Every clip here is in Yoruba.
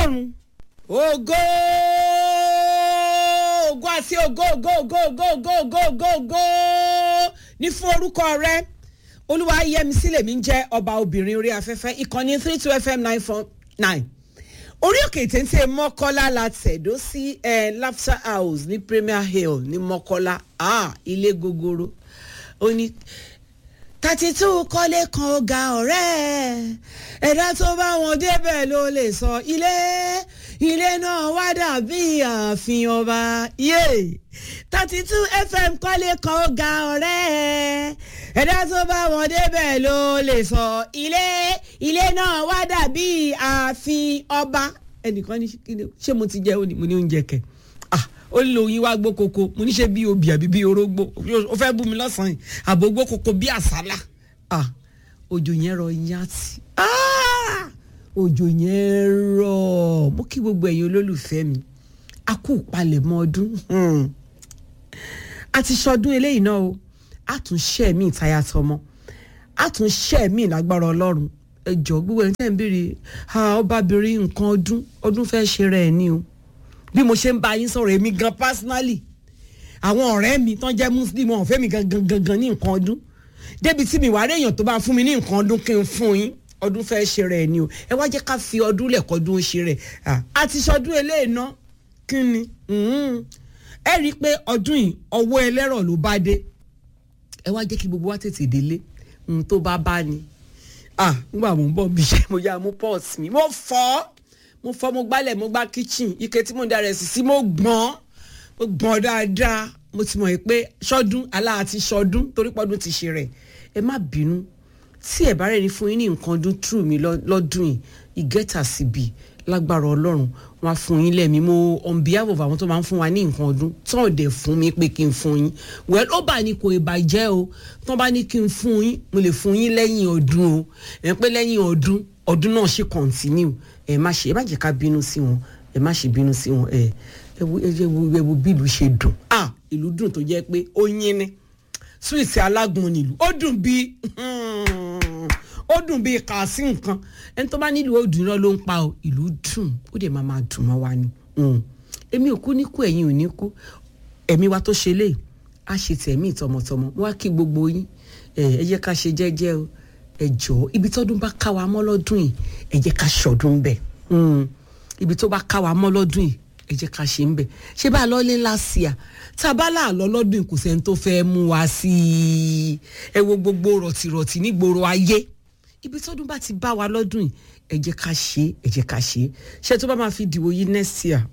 ọlọ́run ògo ògo àti ògo ògo ògo ògo ògo ògo ògo ògo ní fún orúkọ rẹ olúwa yẹmi lèmi ń jẹ́ ọba obìnrin orí afẹ́fẹ́ ìkànnì three two fm nine four nine orí òkè téńté mọ́kọ́lá la tẹ̀dó sí ẹ̀ laughter house ní premier hill ní mọ́kọ́lá ah, ilé gogoro ó ní thirty two kọ́lé kan ó ga ọ̀rẹ́ ẹ̀dá tó bá wọn débẹ̀ ló lè sọ ilé ilé náà wá dàbí ààfin ọba yé thirty two fm kọ́lé kan ó ga ọ̀rẹ́ ẹ̀dá tó bá wọn débẹ̀ ló lè sọ ilé ilé náà wá dàbí ààfin ọba ẹnìkan ní ṣé mo ti jẹ òní mo ní oúnjẹ kẹ ah ó ń lo oyin wá gbó koko mo ní ṣe bí obì àbí bí orógbó ó fẹ́ bú mi lọ́sàn-án yìí àbò gbó koko bí àsálà ah òjò yẹn rọ yàtì ah òjò yẹn rọ mo kí gbogbo ẹ̀yin olólùfẹ́ mi a kú palẹ̀mọ́ ọdún hmm. a ti ṣọdún eléyìí náà o a tún ṣẹ́ mi ìtayà tọmọ a tún ṣẹ́ mi lágbára ọlọ́run ẹ jọ gbogbo ẹni tẹ́ ń béèrè ọbabìnrin nǹkan ọdún ọdún fẹ́ ṣe rẹ̀ ni o bí mo ṣe ń bá yín sọ̀rọ̀ èmi gan personally àwọn ọ̀rẹ́ mi tán jẹ́ muslim wọn ò fẹ́ mi gangan gangan ní nǹkan ọdún débi tí mi wà réèyàn tó bá fún mi ní nǹkan ọdún kí n fún yín ọdún fẹ́ ṣe rẹ̀ ni o ẹ wá jẹ́ ká fi ọdún lẹ̀kọ́dún ṣe rẹ̀ a ti ṣọdún eléyìí ná kí ni ẹ rí i pé ọdún yìí ọwọ́ ẹlẹ́rọ̀ ló bá dé ẹ wá jẹ́ kí gbogbo wa tètè délé tó bá bá ni ah nígbà mo ń bọ̀ bí iṣẹ́ mo yá mo pọ́ọ̀sì mi mo fọ́ mo fọ́ mo gbálẹ̀ mo gbá kitchen ike tí mo ń darẹ̀ sí sí mo gbọ́n mo gbọ́n dáadáa mo ti mọ̀ pé ṣọ́dún aláàtí ṣọ́dún torí pọ́dún ti ṣe rẹ̀ ẹ má bínú tí ẹ bá rẹ̀ ní fún yín ní nǹkan ọdún true mi lọ́dún yìí ìgẹ́ta síbi lágbára ọlọ́run wọn á fún yín lẹ́mí mo on behalf of àwọn tó máa ń fún wa ní nǹkan ọdún tán ò dẹ̀ fún mi pé kí n fún yín well ó bá ní kò ìbàjẹ́ o tán bá ní kí n fún yín mo lè fún yín lẹ́yìn ọdún o ẹ̀ pé lẹ́yìn ọdún ọdún náà ṣe continue ẹ má ṣe ẹ má jẹ́ ká bínú sí wọn ẹ má ṣe bínú sí wọn ẹ ẹ wo ẹ wo ẹ wo bí ìlú ṣe dùn ah ìlú dùn tó jẹ́ pé ó yín ní súwìtì alágbọ̀n nílùú ó dùn bíi ó dùn bíi kàásì nǹkan ẹni tó bá nílùú òdùn náà ló ń pa ọ ìlú dùn ó dẹ̀ máa máa dùn mọ́ wa ni èmi ò kú ní kú ẹ̀yin ò ní kú ẹ̀mí wa tó ṣe lé a ṣe tẹ̀mí tọmọtọmọ wọ́n á kí gbogbo yín ẹ jẹ́ ká ṣe jẹ́jẹ́ o ẹ jọ̀ọ́ ibi tọ́dún bá ká wa mọ́ lọ́dún yìí ẹ jẹ́ ká ṣọdún bẹ̀ ibi tó bá ká wa mọ́ lọ́dún yìí ẹ jẹ́ ká ṣe ń bẹ̀ ṣé bá a lọ lé lásìá tá a bá là lọ lọ́dún yìí kò sẹ́ni tó fẹ́ mú wa sí i ẹ wo gbogbo rọ̀tìrọ̀tì nígboro ayé ibi tọ́dún bá ti bá wa lọ́dún yìí ẹ jẹ́ ká ṣe ẹ jẹ́ ká ṣe ṣé tó bá máa fi dìbò yìí next year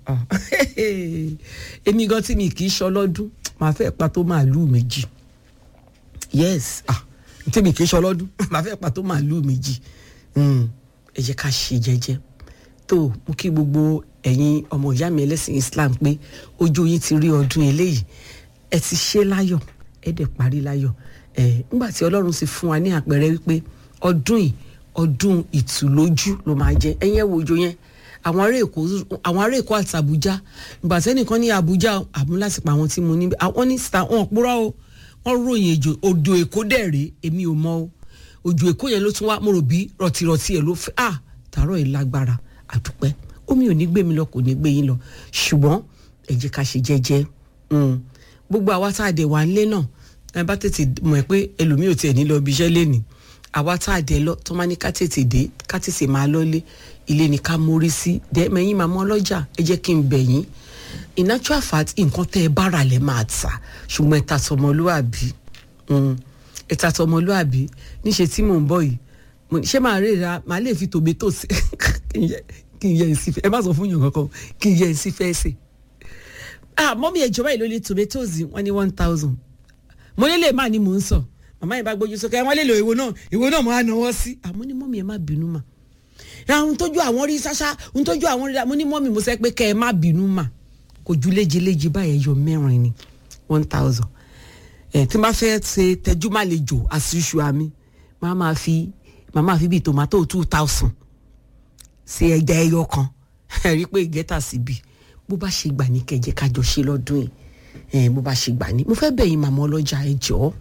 èmi gan tí mi kì í ṣọ lọ́dún màá fẹ́ pa tó màálùú méjì yes ah tèmi kì í ṣọ lọ́dún màá fẹ́ pa tó màálùú méjì ẹ jẹ́ ká ṣe jẹ́jẹ́ tó mú kí gbogbo ẹ̀yin ọmọ ìyá mi ẹlẹ́sìn Islam pé ojú yín ti rí ọdún eléyìí ẹ ti ṣe láyọ̀ ẹ dẹ̀ parí láyọ̀ ẹ nígbà tí Ọlọ́run sì fún wa ní àpẹẹrẹ wípé ọdún yìí ọdún ìtùlójú ló máa jẹ ẹ̀yin ẹ wo ojú yẹn àwọn ará èkó àwọn ará èkó àti Àbújá ìgbà tẹ́nìkan ní Àbújá àmúlásìpọ̀ àwọn tí mo ní àwọn ní star wọn púrọ́ o wọ́n ròyìn èjò odò èkó dẹ̀ rèé èmi ò mọ̀ o òjò èkó yẹn ló tún wá mo rò bí rọ̀tìrọ̀tì ẹ̀ ló fẹ́ à tààrọ̀ yìí lágbára àdúpẹ́ omi ò ní gbé mi lọ kò ní gbé yín lọ ṣùgbọ́n ẹ jẹ́ ká ṣe jẹ́jẹ́ gbogbo àwa tá a dẹ̀ wá nílé náà ẹ bá tètè mọ̀ pé ẹlòmíì ò tiẹ̀ ní lọ ibi iṣẹ́ lénìí àwa tá a dẹ̀ lọ tó máa ní ká tètè dé ká tètè máa lọ́lé ilé ni ká mórí sí dẹ́mẹ̀yìn màmá ọlọ́jà ẹ jẹ́ kí n bẹ̀ yín in actual fact nǹkan tẹ́ ẹ bára lẹ̀ máa tà ṣùgbọ́n ẹ ta tọmọlúàbí ẹ ta tọmọlúàbí níṣẹ́ tí mò ń bọ̀ yìí ṣé màá rè ra màá lè fi tòmẹ́tò sí kí n yẹ ẹ sí fẹ́ ẹ má sọ fún yàn kankan kí n yẹ ẹ sí fẹ́ ṣe. ah mọ́mí ẹ̀jọ̀ báyìí ló lé tomatoes wọ́n ní one thousand mo lè lè má ní mò ń sọ màmá yẹn bá gbójú sókè wọ́n lè lo ìwo náà ìwo náà mo á náwó sí àmọ́ ní mọ́mí ẹ má bínú mà àwọn tójú àwọn rí ṣáṣá ohun tójú àwọn rí mo ní mọ́mí mo sẹ́ pé kẹ́ ẹ má bínú mà kò ju léjeléje báyẹn yọ mẹ́rin ni one thousand ẹ̀ tí n bá fẹ́ ṣe tẹ́jú má lè jò àṣìṣù àmì máa máa fi máa máa fi bíi tomato two thousand ṣe ẹja ẹyọ kan ẹ rí i pé ìgẹ́ta síbi bó bá ṣe gbà ní kẹjẹ kájọ ṣe lọ́dún yìí bó bá ṣe gbà ní mo fẹ́ bẹ̀ yín màmá ọlọ́jà ẹ jọ̀ọ́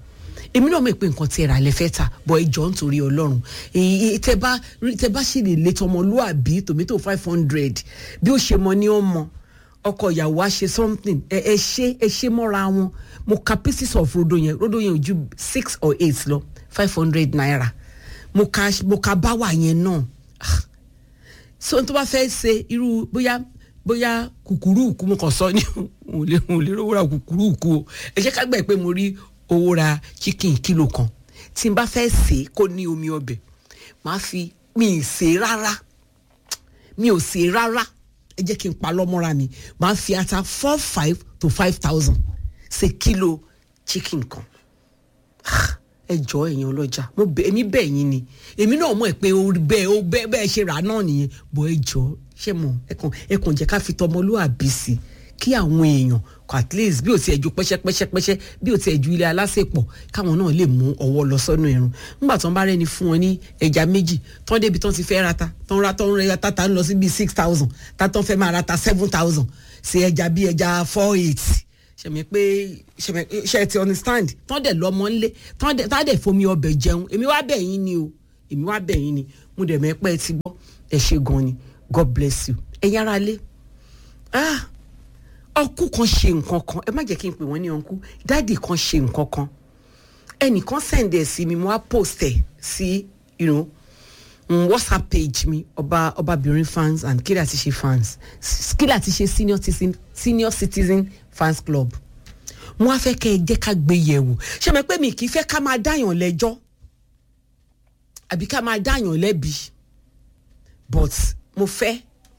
èmi náà mọ̀ pé nǹkan tí ẹ rà lẹ fẹ́ tà bọ̀ ẹ jọ nítorí ọlọ́run èyí tẹ bá tẹ bá ṣì lè lé tọmọlúàbí tòmítò five hundred bí ó ṣe mọ ní ó mọ ọkọ ìyàwó á ṣe something ẹ ẹ ṣe ẹ ṣe mọ́ra wọn mo ka pieces of rodo yẹn rodo yẹn ò ju six or eight lọ five hundred naira mo ka mo ka báwà yẹn náà Ah. so n tó bá fẹ́ ṣe irú bóyá bóyá kùkúrú òkú mo kàn sọ ní òun lè òun lè rówó ra kùkúrú òkú o ẹ jẹ́ ká gbà pé mo rí owó ra chicken kìlò kan tí n bá fẹ́ sè é kó ní omi ọbẹ̀ máa fi mi ì sè é rárá mi ò sè é rárá ẹ jẹ́ kí n pa lọ́mọ́ra mi máa fi ata four five to five thousand ṣe kílò chicken kan Ah, ẹ jọ ẹ̀yin ọlọ́jà mo bẹ̀ èmi bẹ̀ yín ni èmi náà mọ̀ ẹ́ pé ó bẹ́ẹ̀ ó bẹ́ẹ̀ bẹ́ẹ̀ ṣe rà náà nìyẹn bọ̀ ẹ jọ ṣé mo ẹ kàn ẹ kàn jẹ́ ká fi tọmọlúwàbí sí kí àwọn èèyàn kò at least bí o ti ẹ̀ ju pẹ́ṣẹ́pẹ́ṣẹ́pẹ́ṣẹ́ bí o ti ẹ̀ ju ilé alásèpọ̀ káwọn náà lè mú ọwọ́ lọ sọ́nù ẹ̀rùn nígbà tó ń bá rẹ́ni fún wọn ní ẹja méjì tán débi tán ti fẹ́ rata tán ra tán rẹ tata ń lọ sí bíi six thousand tátán fẹ́ máa rata seven thousand ṣe ẹja bíi ẹja four eight ṣẹ̀mí pé ṣẹ̀mí ṣe ti understand tán dẹ̀ lọ́mọ ńlé tán dẹ̀ tán dẹ̀ fomi ọbẹ̀ jẹun èmi wá bẹ̀ yín ni o èmi wá bẹ̀ yín ni mo dẹ̀ mẹ́pẹ́ ti gbọ́ ẹ ṣe gan ni god bless you ẹ̀yin ara lé ah ọkú kan ṣe nǹkan kan ẹ má jẹ́ kí n pè wọ́n ní ọkú dáàdì kan ṣe nǹkan kan ẹnìkan send ẹ̀ sí mi mo wá post ẹ̀ sí you know, mm, whatsapp page mi ọba ọbabìnrin fans and kí láti ṣe fans S- kí láti ṣe senior citizen senior citizen fans club mo wá fẹ́ kẹ́ ẹ jẹ́ ká gbé yẹ̀wò ṣé mo pé mi kì í fẹ́ ká máa dáyàn lẹ́jọ́ àbí ká máa dáyàn lẹ́bi but mo fẹ́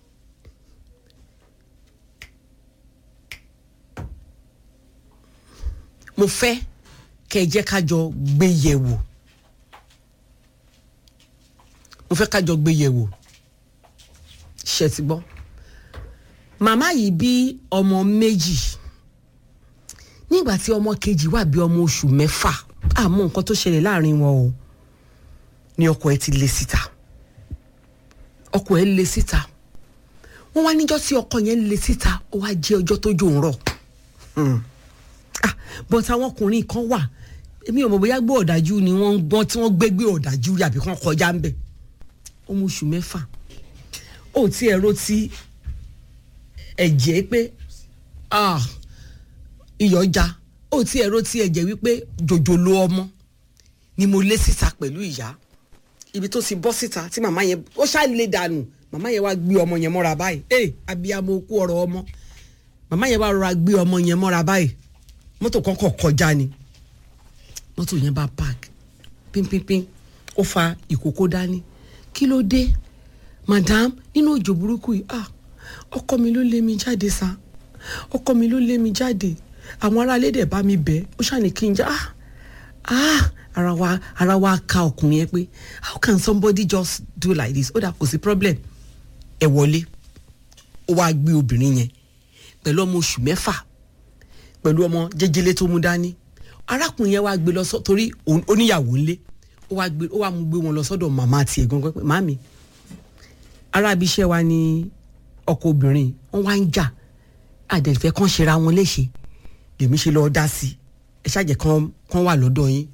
mo fẹ́ kẹ́ ẹ jẹ́ ká jọ gbé yẹ̀wò mo fẹ́ ká jọ gbé yẹ̀wò ṣe ti gbọ́ màmá yìí bí ọmọ méjì nígbà tí ọmọ kejì wà bí ọmọ oṣù mẹ́fà àmọ́ nǹkan tó ṣẹlẹ̀ láàrin wọn o ni ọkọ ẹ ti lé síta ọkọ ẹ lé síta wọ́n wá níjọ́ tí ọkọ yẹn lé síta ó wá jẹ́ ọjọ́ tó jò ń rọ̀ ah but àwọn ọkùnrin kan wà èmi ò mọ̀ bóyá gbé ọ̀dájú ni wọ́n ń gbọ́n tí wọ́n gbé gbé ọ̀dájú yàbí kan kọjá ń bẹ̀ ọmọ oṣù mẹ́fà ó ti ẹ̀rọ ti ẹ̀jẹ̀ pé ah iyọ̀ já ó ti ẹ̀rọ ti ẹ̀jẹ̀ wípé jòjòló ọmọ ni mo lé síta pẹ̀lú ìyá ibi tó ti bọ́ síta tí màmá yẹn ó ṣáà lè dànù màmá yẹn wá gbé ọmọ yẹn mọ́ra báyìí ẹ abiyamọ okú ọ̀rọ̀ ọmọ màmá yẹn wá rọra gbé ọmọ yẹn mọ́ra báyìí mọ́tò kọ́kọ́ kọjá ni mọ́tò yẹn bá park pínpínpín ó fa ìkókó dání kí ló dé madam nínú òjò burúkú yìí ah ọkọ mi ló lé mi jáde sa ọkọ mi ló lé mi jáde àwọn aráalé dẹ̀ bá mi bẹ̀ ó ṣàní kí n já ah ah ara wa ara wa ka ọkùnrin yẹn pé how can somebody just do like this ó dà kò sí problem ẹ wọlé ó wá gbé obìnrin yẹn pẹ̀lú ọmọ oṣù mẹ́fà pẹ̀lú ọmọ jẹjẹlé tó mú dání arákùnrin yẹn wá gbé lọ sọ torí òun- oníyàwó ńlé ó wá gbé ó wá mú gbé wọn lọ sọ́dọ̀ màmá tiẹ̀ gangan pé màmí arábi iṣẹ́ wa ni ọkọ obìnrin wọn wá ń jà àdẹ̀fẹ́ kan ṣera wọn léṣe lèmi ṣe lọ́ọ́ dá sí i ẹ ṣàjẹ́ kan kan wà lọ́dọ̀ yín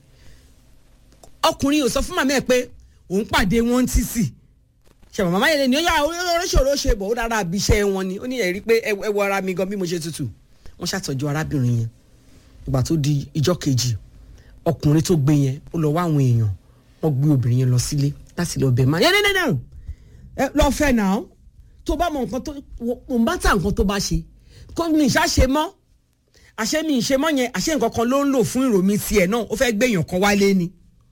ọkùnrin ò sọ fún màmá ẹ pé òun pàdé wọn tí sì ṣe màmá yẹn lè ní ó yà oríṣiríṣi ṣe bọ̀ ó dára àbí iṣẹ́ wọn ni ó ní ẹ̀rí pé ẹ ẹ wo ara mi gan bí mo ṣe tutù wọ́n ṣàtọ́jú arábìnrin yẹn ìgbà tó di ìjọ́ kejì ọkùnrin tó gbé yẹn ó lọ wá àwọn èèyàn wọ́n gbé obìnrin yẹn lọ sílé láti lọ bẹ̀ máa yẹn nínú ẹ lọ fẹ́ náà tó bá mọ nǹkan tó mo bá tà nǹkan tó bá ṣe kó mi ìṣá ṣe mọ́ àṣé mi ìṣe mọ́ yẹn àṣé nǹkan kan ló ń lò fún ìròmí tiẹ̀ náà ó fẹ́ gbé èèyàn kan wálé ni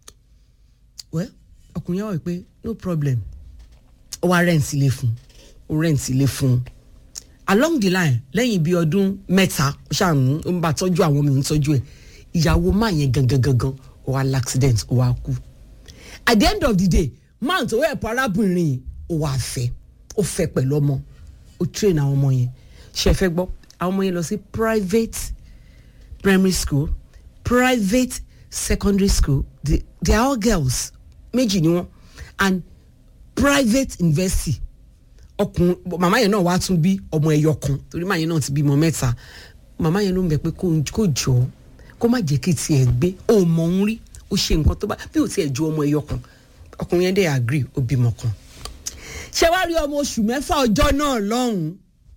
wẹ́ ọkùnrin yẹn wọ̀ pé no problem ó wá rẹ́ǹtì ilé fún ó rẹ́ǹtì ilé fún un along the line lẹ́yìn bíi ọdún mẹ́ta ó ṣàánú ó ń bá tọ́jú àwọn mi ń tọ́jú ẹ̀ ìyàwó máa yẹn gangan gangan ó wá l'accident ó wá kú at the end of the day máa tó ẹ̀pọ̀ arábìnrin yìí ó wá fẹ́ ó fẹ́ pẹ̀lú ọmọ ó train àwọn ọmọ yẹn ṣe fẹ́ gbọ́ àwọn ọmọ yẹn lọ sí private primary school private secondary school they, they are all girls méjì ni wọn and private university ọkùnrin màmá yẹn náà wàá tún bí ọmọ ẹyọ kan torí màmá yẹn náà ti bímọ mẹ́ta màmá yẹn ló ń bẹ pé kó kó jọ kó má jẹ́ kí tiẹ̀ gbé ó mọ òun rí ó ṣe nǹkan tó bá bí ò tiẹ̀ ju ọmọ ẹyọ kan ọkùnrin yẹn dẹ̀ agree ó bímọ kan ṣé wàá rí ọmọ oṣù mẹ́fà ọjọ́ náà lọ́hùn-ún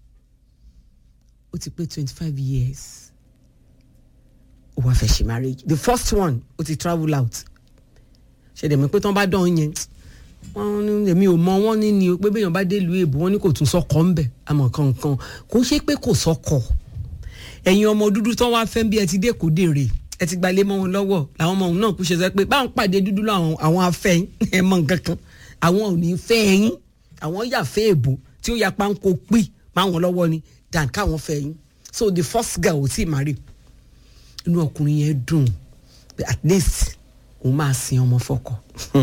ó ti pé twenty five years ó wá fẹ́ ṣe marriage the first one ó ti travel out ṣe dẹ̀ mọ̀ pé tán bá dán yẹn wọ́n ní èmi ò mọ wọ́n ní ni o pé béèyàn bá dé ìlú èbó wọ́n ní kò tún sọ́kọ̀ ńbẹ̀ àmọ́ kankan kò ń ṣe pé kò sọ́kọ̀ ẹ̀yin ọmọ dúdú tán wá fẹ́ bí ẹ ti dé kò dèrè ẹ ti gbalé mọ́ wọn lọ́wọ́ làwọn ọmọ òun náà kú ṣe sọ pé báwọn pàdé dúdú làwọn àwọn afẹ́yìn ẹ mọ nǹkan kan àwọn ò ní fẹ́ ẹ̀yìn àwọn yà fẹ́ èbó tí ó ya páńkó pì máwọn lọ́wọ́ ni dan káwọn fẹ́ yín so the first girl ò tí ì marry inú ọkùnrin yẹn dùn pé at least òun máa sin ọmọ fọkọ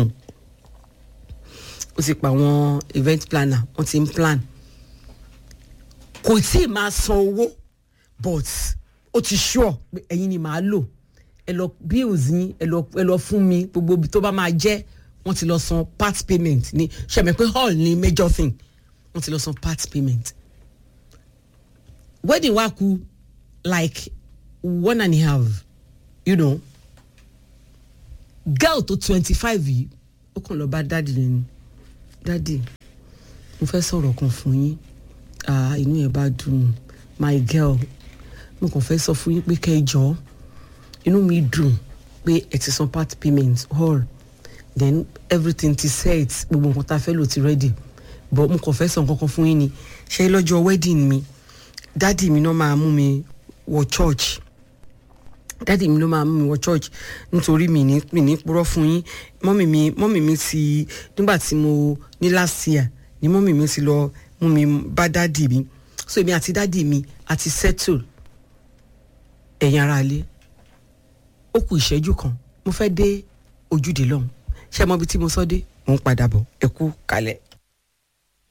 ó sì pa àwọn event planner wọ́n ti ń plan kò tí ì máa san owó but ó ti sure pé ẹ̀yin ni màá lò ẹ lọ bills yín ẹ lọ ẹ lọ fún mi gbogbo ibi tó bá máa jẹ́ wọ́n ti lọ san part payment ní ṣẹ̀mẹ̀ pé hall ni major thing wọ́n ti lọ san part payment wedding wa kù like one and a half you know girl tó twenty five yìí ó kàn lọ bá dáàdì lẹ́nu dáàdì mo fẹ́ sọ̀rọ̀ kan fún yín ah inú ẹ̀ bá dùn my girl mo kàn fẹ́ sọ fún yín pé kẹjọ inú mi dùn pé ẹ ti san part payment all then everything ti set gbogbo nǹkan tá a fẹ́ lò ti ready but mo kàn fẹ́ sọ nǹkan kan fún yín ni ṣé lọ́jọ́ wedding mi dáàdì mi náà máa mú mi wọ church dáàdì mi ló máa mú mi wọ church nítorí mi ní mi ní purọ́ fún yín mọ́mì mi mọ́mì mi ti nígbà tí mo ní last year ni mọ́mì mi ti lọ mú mi bá dáàdì mi so èmi àti dáàdì mi àti settle ẹ̀yin ara ilé ó kù ìṣẹ́jú kan mo fẹ́ dé ojúde lọ́hùn ṣé ẹ mọ ibi tí mo sọ dé mò ń padà bọ̀ ẹ kú kalẹ̀.